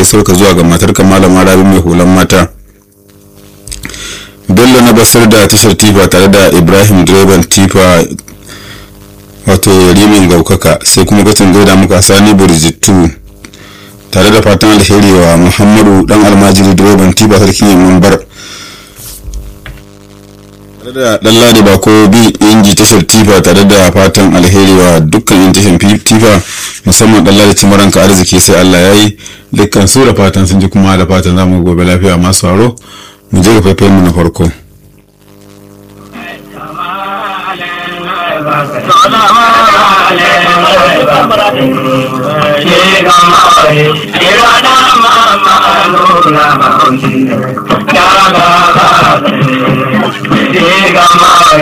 gaisuwar ka zuwa ga matar ka malama rabi mai hulan mata bello na basar da tashar tifa tare da ibrahim direban tifa wato rimin gaukaka sai kuma gacin gaida muka sani burjittu tare da fatan alheri wa muhammadu dan almajiri direban tifa sarkin yamman bar tare da dan ladi bako bi inji tashar tifa tare da fatan alheri wa dukkan yin tashar tifa musamman dan ladi cimaranka arziki sai allah ya yi dukkan su da fatan sun ji kuma da fatan zamu gobe lafiya masu haro mu je ga faifayen mu na farko Gama